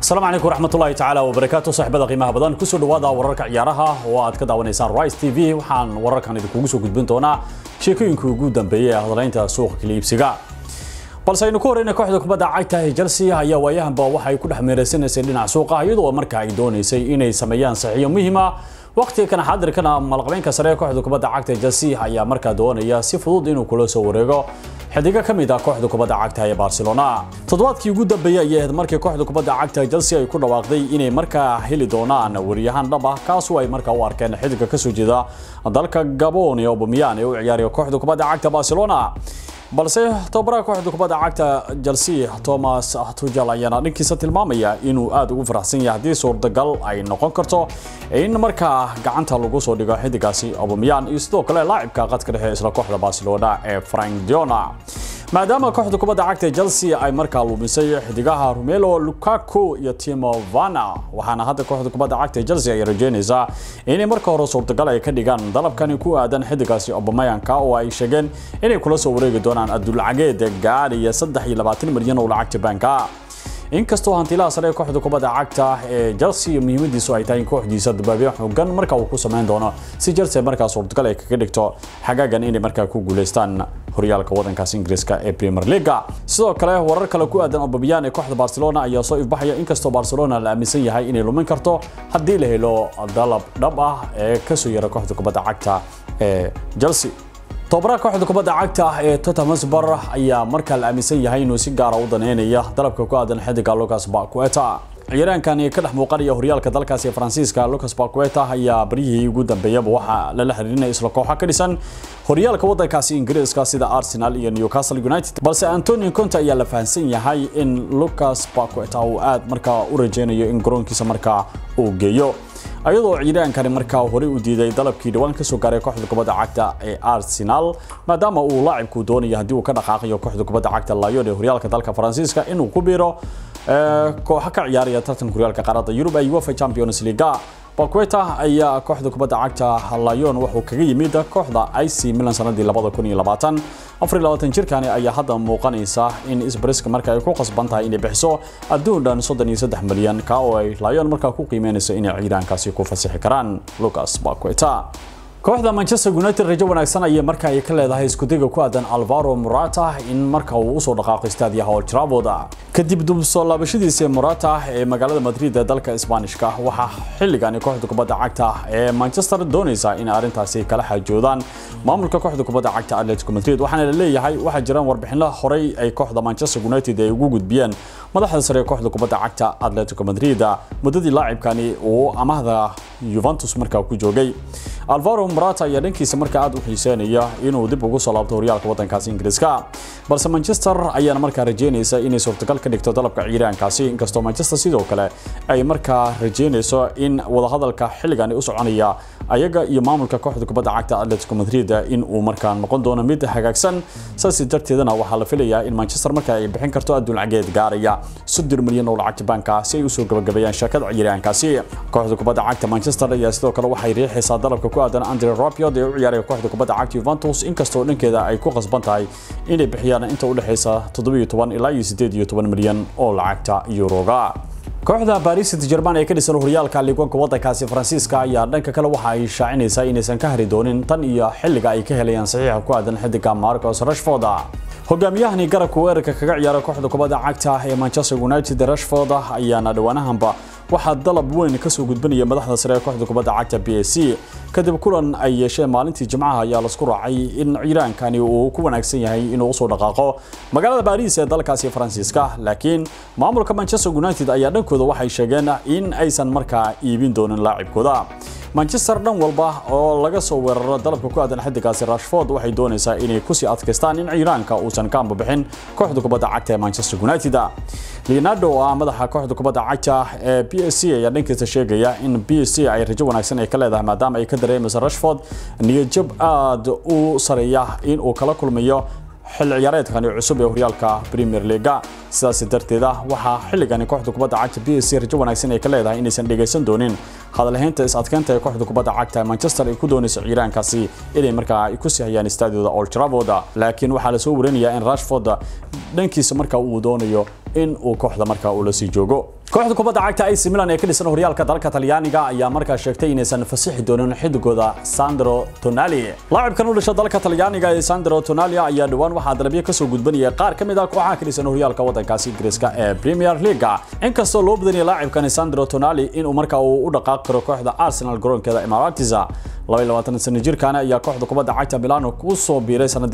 asalaamu calaykum waraxmatullaahi tacaala wabarakaatu saaxiibada qiimaha badan kusoo dhawaada wararka ciyaaraha oo aad ka daawanaysaan rice t v waxaan wararkan idinkugu soo gudbin doonaa sheekooyinkii ugu dambeeyey ee hadalaynta suuqa kala iibsiga balse aynu ku horeyna kooxda kubadda cagta ee chelsea ayaa waayahanba waxay ku dhex meeraysanaysay dhinaca suuqa iyadoo marka ay doonaysay inay sameeyaan saxiyo muhiima waqtiga kana xaadirkana malqabeynka sare ee kooxda kubadda cagta ee chelsea ayaa markaa doonaya si fudud inuu kula soo wareego xidigo ka mid ah kooxda kubadda cagta ee barcelona toddobaadkii ugu dambeeyey ayay ahayd markii kooxda kubadda cagta chelsea ay ku dhawaaqday inay markaa heli doonaan wariyahaan dhab ah kaasoo ay markaa u arkeen xidiga kasoo jeeda dalka gabon ee aubameyang ee u ciyaaraya kooxda kubadda cagta barcelona balse tababaraha kooxda kubadda cagta chelsea thomas tuchel ayaana dhankiisa tilmaamaya inuu aad ugu faraxsan yahay haddii suurtagal ay noqon karto in markaa gacanta lagu soo dhigo xidigaasi aubameyang iyo sidoo kale laacibka qadka dhexe isla kooxda barcelona ee frank diona maadaama kooxda kubadda cagta chelsea ay markaa lumisay xidigaha romelo lukaku iyo timo vana waxaana hadda kooxda kubadda cagta chelsea ay rajeynaysaa inay marka hore suurtagal ay ka dhigaan dalabkani ku aadan xidigaasi aubameyangka oo ay sheegeen inay kula soo wareegi doonaan adulacageed gaadhaya saddex iyo labaatan milyan oo lacagta baanka inkastoo hantilaha sare ee kooxda kubadda cagta ee chelsea muhiimadiisu ay tahay in kooxdiisa dabaabyo xooggan marka uu ku samayn doono si chelsea markaa suurtagal ay kaga dhigto xagaagan inay markaa ku guuleystaan horyaalka wadankaas ingiriiska ee premier leaga sidoo kale warar kale ku aadan aubameyang ee kooxda barcelona ayaa soo ifbaxaya inkastoo barcelona la aaminsan yahay inay lumin karto haddii la helo dalab dhab ah ee kasoo yara kooxda kubadda cagta ee chelsea tobabaraha kooxda kubadda cagta ee Tottenham Hotspur ayaa markaa la aaminsan yahay inuu si gaar ah u daneynaya dalabka ku aadan xidiga Lucas Paqueta ciyaaraankan ka dhex muuqanaya horyaalka dalkaasi ee Faransiiska Lucas Paqueta ayaa baryihii ugu dambeeyaba waxa lala xiriirinaya isla kooxa ka dhisan horyaalka wadankaasi Ingiriiska sida Arsenal iyo Newcastle United balse Antonio Conte ayaa la fahansan yahay in Lucas Paqueta uu aad markaa u rajeynayo in garoonkiisa markaa uu geeyo ayadoo ciidaankani markaa horey u diiday dalabkii dhawaan kasoo gaaray kooxda kubadda cagta ee Arsenal maadaama uu laacibku doonayo haddii uu ka dhaqaaqayo kooxda kubadda cagta Lyon ee horyaalka dalka Faransiiska inuu ku biiro kooxa ka ciyaaraya tartanka horyaalka qaaradda Yurub ee UEFA Champions League Paqueta ayaa kooxda kubadda cagta Lyon wuxuu kaga yimid kooxda AC Milan sanadii 2020 24 jirkani ayaa hadda muuqanaysa in Isbrisk marka ay ku qasban tahay inay bixiso adduun dhan 33 milyan ka oo ay Lyon markaa ku qiimeynayso inay ciidaankaasi ku fasixi karaan Lucas Paqueta kooxda Manchester United rajo wanaagsan ayay marka ay ka leedahay isku dayga ku aadan Alvaro Morata in marka uu u soo dhaqaaqo istaadiyaha Old Trafford kadib dib soo laabashadiisa Morata ee magaalada Madrid ee dalka Isbaanishka waxa xilligan kooxda kubadda cagta ee Manchester doonaysa in arrintaasi kala xajoodaan maamulka kooxda kubadda cagta Atletico Madrid waxaana la leeyahay waxa jiraan warbixino horey ay kooxda Manchester United ay ugu gudbiyeen madaxda sare ee kooxda kubadda cagta Atletico Madrid muddadii laacibkani uu amahda Juventus markaa ku joogay Alvaro Morata ayaa dhankiisa markaa aad u xiiseynaya inuu dib ugu soo laabto horyaalka wadankaasi Ingiriiska balse Manchester ayaana markaa rajeynaysa inay suurtagal ka dhigto dalabka ciidaankaasi inkastoo Manchester sidoo kale ay markaa rajeynayso in wadahadalka xilligan u soconaya ayaga iyo maamulka kooxda kubadda cagta Atletico Madrid in uu markaa noqon doono mid hagaagsan saasi darteedana waxaa la filayaa in Manchester markaa ay bixin karto adduun lacageed gaaraya 30 milyan oo lacagta banka si ay u soo gabagabeeyaan shirkadda ciidaankaasi kooxda kubadda cagta Manchester ayaa sidoo kale waxay riixaysaa dalabka ku aadan Andre Rabiot ee u ciyaaraya kooxda kubadda cagta Juventus inkastoo dhankeeda ay ku qasban tahay inay bixiyaan inta u dhaxaysa 17 ilaa 18 milyan oo lacagta Euroga kooxda Paris Saint-Germain ee ka dhisan horyaalka liigoonka wadankaasi Faransiiska ayaa dhanka kale waxa ay shaacinaysaa inaysan ka hari doonin tan iyo xilliga ay ka helayaan saxiixa ku aadan xidiga Marcus Rashford hogaamiyahani garabka weerarka kaga ciyaara kooxda kubadda cagta ee Manchester United Rashford ayaana dhawaanahanba waxaa dalab weyn ka soo gudbinaya madaxda sare ee kooxda kubadda cagta PSG kadib kulan ay yeesheen maalintii Jimcaha ayaa la isku raacay in ciiraankani uu ku wanaagsan yahay inuu soo dhaqaaqo magaalada Paris ee dalkaasi Faransiiska laakiin maamulka Manchester United ayaa dhankooda waxay sheegeen in aysan markaa iibin doonin laacibkooda Manchester dhan walba oo laga soo weeraro dalabka ku aadan xidigaasi Rashford waxay doonaysaa inay ku sii adkaystaan in ciiraanka uusan ka ambabixin kooxda kubadda cagta ee Manchester United Leonardo oo ah madaxa kooxda kubadda cagta ee PSG ayaa dhankiisa sheegaya in PSG ay rajo wanaagsan ay ka leedahay maadaama ay ka dareemayso Rashford niyad-jab aad u sareeya in uu kala kulmayo xil ciyaareedkani cusub ee horyaalka Premier League sidaas darteeda waxaa xilligani kooxda kubadda cagta PSG rajo wanaagsan ay ka leedahay inaysan dhageysan doonin hadalhaynta is adkeynta ee kooxda kubadda cagta Manchester ay ku doonayso ciiraankaasi inay markaa ay ku sii hayaan istaadiyada Old Trafford laakiin waxaa la soo warinayaa in Rashford dhankiisa marka uu doonayo in uu kooxda markaa uu la sii joogo kooxda kubadda cagta AC Milan ee ka dhisan horyaalka dalka Talyaaniga ayaa markaa sheegtay inaysan fasixi doonin xidigooda Sandro Tonali laacibkan u dhashay dalka Talyaaniga ee Sandro Tonali ayaa dhawaan waxaa dalabyo ka soo gudbanaya qaar ka mid ah kooxaha ka dhisan horyaalka waddankaasi Ingiriiska ee Premier League inkastoo loo badanyay laacibkan Sandro Tonali inuu markaa uu u dhaqaaqi karo kooxda Arsenal garoonkeeda Emirates 22 sano jirkaan ayaa kooxda kubadda cagta Milan ku soo biiray sanadii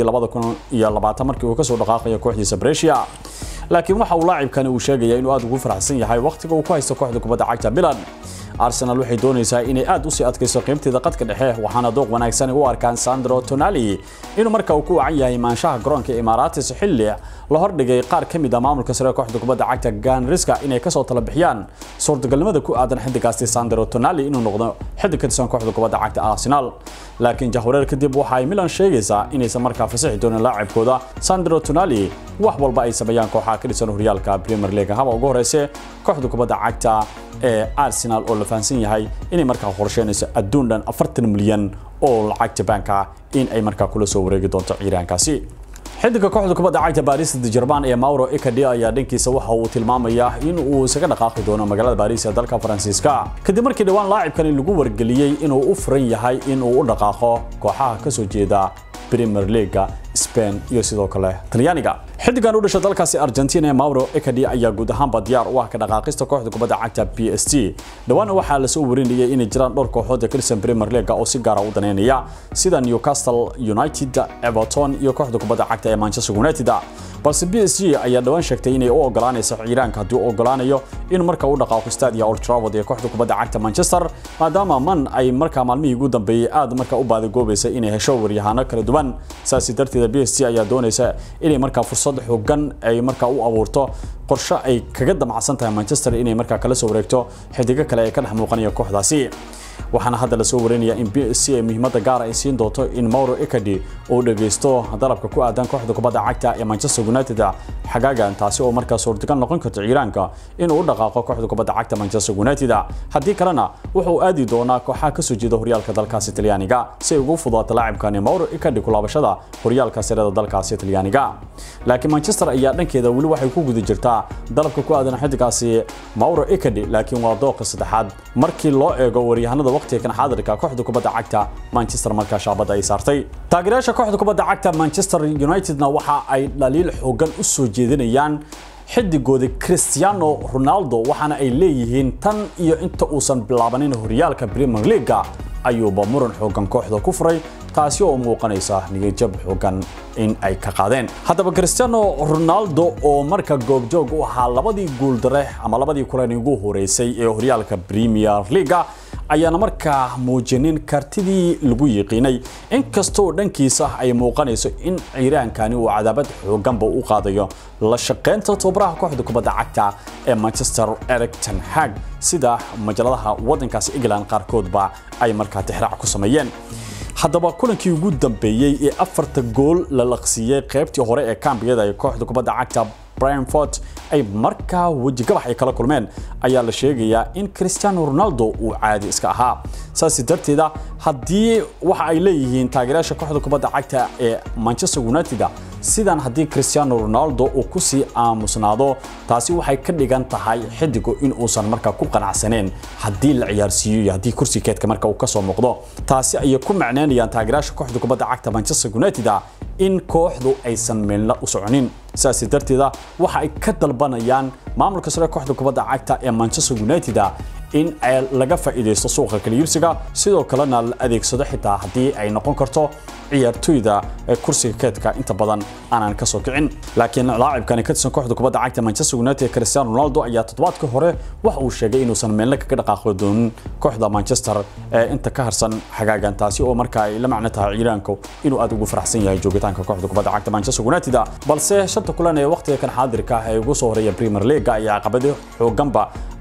2020 markii uu ka soo dhaqaaqay kooxdiisa Brescia laakiin waxa uu laacibkani uu sheegaya inuu aad ugu faraxsan yahay waqtiga uu ku haysto kooxda kubadda cagta Milan Arsenal waxay doonaysaa inay aad u sii adkayso qiimteeda qadka dhexe waxaana dooq wanaagsan u arkaan Sandro Tonali inuu markaa uu ku wacan yahay maanshaha garoonka Emirates xilli la hordhigay qaar ka mid ah maamulka sare kooxda kubadda cagta Ganriska inay ka soo tala bixiyaan suurtagalnimada ku aadan xidigaasti Sandro Tonali inuu noqdo xidig ka tirsan kooxda kubadda cagta Arsenal laakiin jahwareer kadib waxa ay Milan sheegaysaa inaysan markaa fasaxi doonin laacibkooda Sandro Tonali wax walba ay sameeyaan kooxaha ka dhisan horyaalka Premier League haba ugu horeyse kooxda kubadda cagta ee Arsenal oo la fahansan yahay inay markaa qorsheynayso adduun dhan 40 milyan oo lacag Jabaanka in ay markaa kula soo wareegi doonto ciiraankaasi xidiga kooxda kubadda cagta Paris Saint-Germain ee Mauro Icardi ayaa dhankiisa waxa uu tilmaamayaa in uu isaga dhaqaaqi doono magaalada Paris ee dalka Faransiiska kadib markii dhawaan laacibkani lagu wargeliyay inuu u furan yahay in uu u dhaqaaqo kooxaha ka soo jeeda Premier League Spain iyo sidoo kale Talyaaniga xidigan u dhashay dalkaasi Argentina ee Mauro Icardi ayaa guud ahaanba diyaar u ah ka dhaqaaqista kooxda kubadda cagta PSG dhawaan waxaa la soo warinayay inay jiraan dhowr kooxood oo ka tirsan Premier League oo si gaar ah u daneynaya sida Newcastle United, Everton iyo kooxda kubadda cagta ee Manchester United balse PSG ayaa dhawaan sheegtay inay u ogolaanayso ciiraanka haddii uu ogolaanayo in marka uu dhaqaaqo stadia Old Trafford ee kooxda kubadda cagta Manchester maadaama man ay markaa maalmihii ugu dambeeyay aad markaa u baadagoobaysa inay hesho waryahano kala duwan saasi darteeda PSG ayaa doonaysa inay markaa fursad xoogan ay markaa u abuurto qorshe ay kaga damacsan tahay Manchester inay markaa kala soo wareegto xidiga kale ee ka dhex muuqanaya kooxdaasi waxaana hadda la soo warinayaa in PSG ay muhiimadda gaar ay siin doonto in Mauro Icardi uu dhageysto dalabka ku aadan kooxda kubadda cagta ee Manchester United xagaagan taasi oo markaa suurtagal noqon karta ciiraanka inuu u dhaqaaqo kooxda kubadda cagta Manchester United haddii kalena wuxuu aadi doonaa kooxaha ka soo jeeda horyaalka dalkaasi Talyaaniga si ay ugu fududaato laacibkani Mauro Icardi ku laabashada horyaalka sare dalkaasi Talyaaniga laakiin Manchester ayaa dhankeeda wali waxay ku guda jirtaa dalabka ku aadan xidigaasi Mauro Icardi laakiin waa dooqa saddexaad markii loo eego waryahanada waqtiga kan xaadirka kooxda kubadda cagta Manchester markaa shaabada ay saartay taageerayaasha kooxda kubadda cagta Manchester Unitedna waxa ay dhaliil xoogan u soo jeedinayaan xidigooda Cristiano Ronaldo waxaana ay leeyihiin tan iyo inta uusan bilaabanin horyaalka Premier League ayuuba muran xoogan kooxda ku furay taasi oo muuqanaysa niyadjab xoogan in ay ka qaadeen haddaba Cristiano Ronaldo oo marka goobjoog u ahaa labadii guul dare ama labadii kulan ugu horeysay ee horyaalka Premier League ayaana markaa muujinin kartidii lagu yiqiinay inkastoo dhankiisa ay muuqanayso in ciiraankani uu cadaabad xooganba u qaadayo la shaqaynta tababaraha kooxda kubadda cagta ee Manchester Erik ten Hag sida majaladaha waddankaasi England qaarkoodba ay markaa tixraac ku sameeyeen haddaba kulankii ugu dambeeyay ee afarta gool la laqsiiyay qaybtii hore ee kaambiyada ee kooxda kubadda cagta Brentford ay markaa wejigabax ay kala kulmeen ayaa la sheegayaa in Cristiano Ronaldo uu caadi iska ahaa saasi darteeda haddii waxa ay leeyihiin taageerayaasha kooxda kubadda cagta ee Manchester United sidan haddii Cristiano Ronaldo uu ku sii aamusnaado taasi waxay ka dhigan tahay xidigu in uusan markaa ku qanacsaneen haddii la ciyaarsiiyo iyo haddii kursi keedka marka uu ka soo muuqdo taasi ayay ku macneynayaan taageerayaasha kooxda kubadda cagta Manchester United in kooxdu aysan meelna u soconin saasi darteeda waxa ay ka dalbanayaan maamulka sare kooxda kubadda cagta ee Manchester United in ay laga faa'iideysto suuqa kala iibsiga sidoo kalena la adeegsado xitaa haddii ay noqon karto ciyaartoyda kursiga keedka inta badan aanan ka soo kicin laakiin laacibkani ka tirsan kooxda kubadda cagta Manchester United Cristiano Ronaldo ayaa toddobaadkii hore waxa uu sheegay inuusan meelna kaga dhaqaaqi doonin kooxda Manchester ee inta ka harsan xagaagan taasi oo markaa ay la macno tahay ciiraanku inuu aad ugu faraxsan yahay joogitaanka kooxda kubadda cagta Manchester United balse shanta kulan ee waqtiga kan xaadirka ah ee ugu soo horeeya Premier League ayaa caqabado xooganba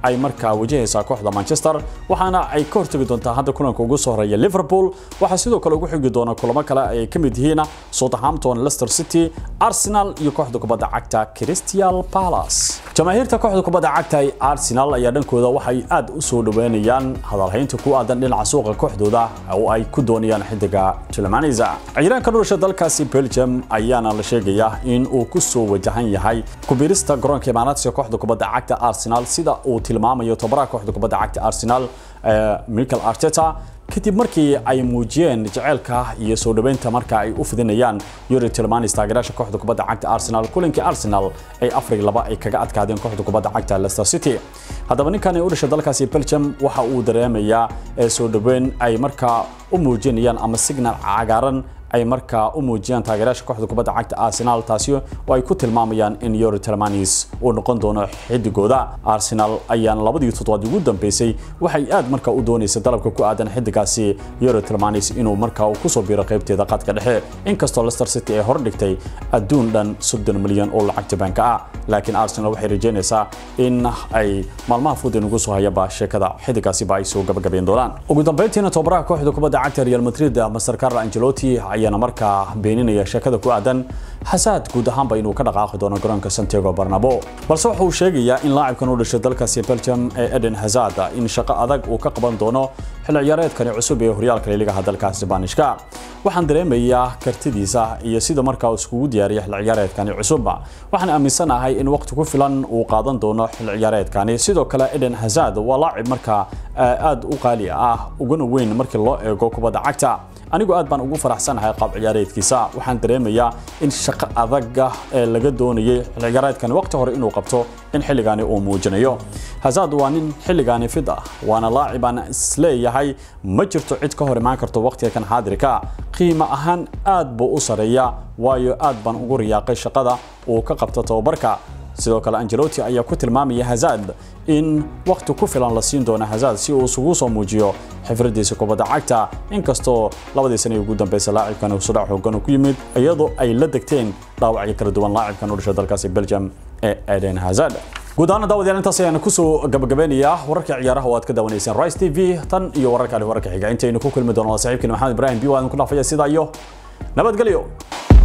ay markaa wajahaysaa kooxda manchester waxaana ay ka hortegi doontaa hadda kulanka ugu soo horeeya liverpool waxaa sidoo kale ugu xigi doona kulamo kale ay ka mid yihiin southampton leicester city arsenal iyo kooxda kubadda cagta crystal palace jamaahiirta kooxda kubadda cagta ee arsenal ayaa dhankooda waxay aad u soo dhaweynayaan hadalhaynta ku aadan dhinaca suuqa kooxdooda oo ay ku doonayaan xidiga tilmanisa ciyaaraanka dhulasha dalkaasi belgium ayaana la sheegayaa in uu ku soo wajahan yahay kubirista garoonka imaanaadka kooxda kubadda cagta arsenal sida uu tilmaamayo tobaraha kooxda kubadda cagta arsenal michael arteta kadib markii ay muujiyeen jaceylka iyo soo dhaweynta marka ay u fidinayaan yuri tilmanis taageeraasha kooxda kubadda cagta arsenal kulankii arsenal ay afar laba ay kaga adkaadeen kooxda kubadda cagta leicester city haddaba ninkan u dhashay dalkaasi belgium waxa uu dareemayaa soo dhaweyn ay markaa u muujinayaan ama signal cagaaran ay markaa u muujiyaan taageeraasha kooxda kubadda cagta arsenal taasi oo ay ku tilmaamayaan in yuri telmanis uu noqon doono xidigooda arsenal ayaan labadii toddobaad ugu dambeysay waxay aad markaa u doonaysay dalabka ku aadan xidigaasi yuri telmanis inuu markaa uu kusoo biiro qaybteeda qadka dhexe inkastoo leicester city ay hor dhigtay adduun dhan soddon milyan oo lacagta baanka ah laakiin arsenal waxay rajeynaysaa in ay maalmaha fudin ugu soo hayaba sheekada xidigaasiba ay soo gabagabeyn doonaan ugu dambeyntiina tobaraha kooxda kubadda cagta real madrid master carlo angelotti ayaana markaa beeninaya sheekada ku aadan xasaad guud ahaanba inuu ka dhaqaaqi doono garoonka santiago barnabo balse waxa uu sheegayaa in laacibkan u dhashay dalkaasi belgium ee eden hazard in shaqo adag uu ka qaban doono xilli ciyaareedkani cusub ee horyaalka liigaha dalka isbaanishka waxaan dareemayaa kartidiisa iyo sida markaa uu iskugu diyaariya xilli ciyaareedkani cusub waxaan aaminsanahay in waqti ku filan uu qaadan doono xilli ciyaareedkani sidoo kale eden hazard waa laacib markaa aad u qaali ah uguna weyn markii loo eego kubadda cagta anigu aad baan ugu faraxsanahay qaab ciyaareedkiisa waxaan dareemayaa in shaqo adaga ee laga doonayay xilli ciyaareedkani waqti hore inuu qabto in xilligaani uu muujinayo hazard waa nin xilligaani fid ah waana laacib aan isleeyahay ma jirto cid ka hor imaan karto waqtiga kan xaadirka qiimo ahaan aad buu u sareeya waayo aad baan ugu riyaaqay shaqada uu ka qabto tababarka sidoo kale angelotti ayaa ku tilmaamaya hazard in waqti ku filan la siin doono hazard si uu isugu soo muujiyo xifradiisa kubadda cagta inkastoo labadii sane ugu dambeysay laacibkan uu sudhac xoogan ku yimid iyadoo ay la degteen dhaawacyo kala duwan laacibkan u dhashay dalkaasi belgium ee eden hazard guud ahaan daawadayaal intaas ayaan kusoo gabagabeynayaa wararka ciyaaraha oo aad ka daawanayseen rice t v tan iyo wararka ali wararka xiga intaynu ku kulmi doono saaxiibkeena maxamed ibrahim biyo aan ku dhaafaya sidaa iyo nabadgelyo